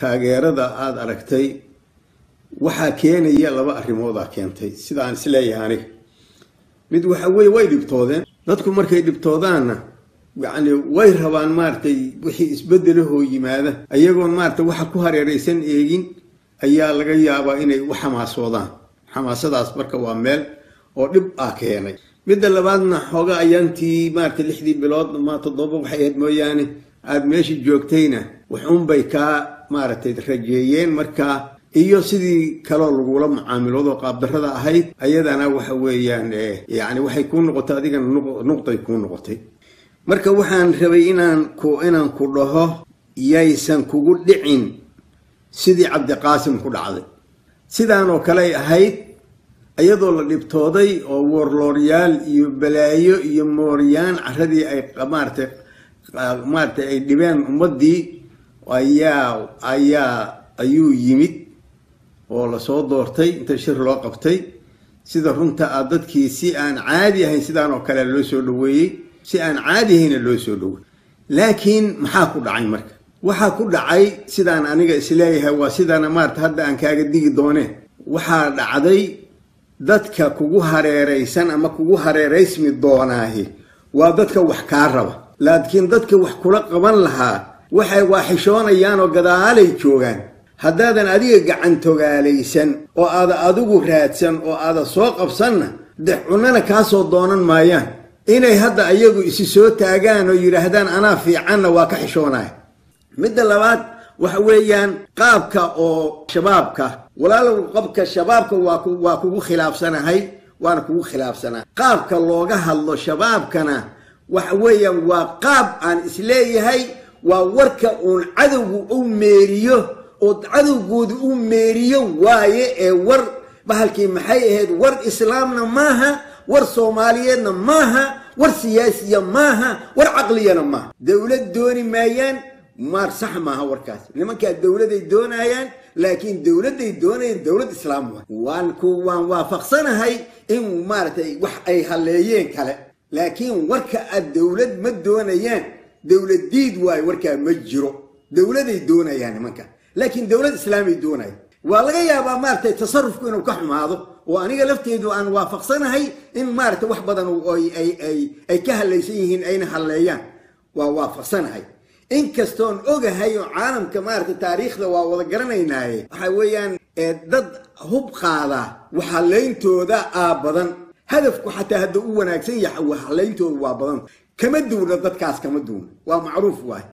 taageerada aada aragtay waxaa keenaya laba arrimoodaa keentay sida aan isleeyahay aniga mid waxa weye way dhibtoodeen dadku markay dhibtoodaanna yacni way rabaan maaragtay wixii isbeddelahoo yimaada ayagoon maaragtay waxa ku hareeraysan eegin ayaa laga yaabaa inay u xamaasoodaan xamaasadaas marka waa meel oo dhib ah keenay midda labaadna xooga ayaantii maaragtay lixdii bilood ma toddoba waxay ahayd mooyaane aada meesha joogtayna waxuunbay kaa maaragtay rajeeyeen markaa iyo sidii kaloo lagula mucaamiloodo qaabdarrada ahayd ayadana waxa weeyaan yacni waxay kuu noqotay adigana nuqday kuu noqotay marka waxaan rabay inaan ku inaan ku dhaho yaysan kugu dhicin sidii cabdiqaasim ku dhacday sidaanoo kaley ahayd iyadoo la dhibtooday oo woorlooryaal iyo balaayo iyo mooryaan caradii ay maaratay maaratay ay dhibeen ummaddii ayaa ayaa ayuu yimid oo lasoo doortay inta shir loo qabtay sida runta ah dadkii si aan caadi ahayn sidaan oo kale loo soo dhaweeyey si aan caadi ahayna loo soo dhaweeyey laakiin maxaa ku dhacay marka waxaa ku dhacay sidaan aniga isleeyahay waa sidana maarata hadda aan kaaga digi dooneen waxaa dhacday dadka kugu hareeraysan ama kugu hareeraysmi doonaahi waa dadka wax kaa raba laakiin dadka wax kula qaban lahaa waxay waaxishoonayaan oo gadaalay joogaan haddaadan adiga gacantogaalaysan oo aada adigu raadsan oo aada soo qabsanna de cunana kaasoo doonan maayaan inay hadda ayagu isi soo taagaan oo yidhaahdaan anaa fiicanna waa ka xishoonaya midda labaad waxa weeyaan qaabka oo shabaabka walaalow qabka shabaabka waa kugu khilaafsanahay waana kugu khilaafsanahay qaabka looga hadlo shabaabkana waxa weeyaan waa qaab aan isleeyahay waa warka uun cadowgu u meeriyo oo cadowgooda u meeriyo waaye ee war bahalkii maxay ahayd war islaamna maaha war soomaaliyeedna maaha war siyaasiya maaha war caqliyana maaha dowlad dooni maayaan maar sax maaha warkaas nimankaa dowladay doonayaan laakiin dowladday doonayaan dowlad islaam waa waan ku waan waafaqsanahay in maaragtay wax ay halleeyeen kale laakiin warka aad dowlad ma doonayaan dowlad diid waayo warkaa ma jiro dowladay doonayaan nimanka laakiin dowlad islaamay doonaya waa laga yaabaa maaragtay tasarufku inuu ka xumaado oo aniga lafteedu aan waafaqsanahay in maaragtay wax badan ay ka hallaysan yihiin ayna halleeyaan waa waafaqsanahay inkastoon ogahay oo caalamka maaragtay taariikhda waa wada garanaynaaye waxa weeyaan dad hub qaada waxhallayntooda aa badan hadafku xataa hadda u wanaagsan yahay waxhallayntooda waa badan kama duuna dadkaas kama duuna waa macruuf waay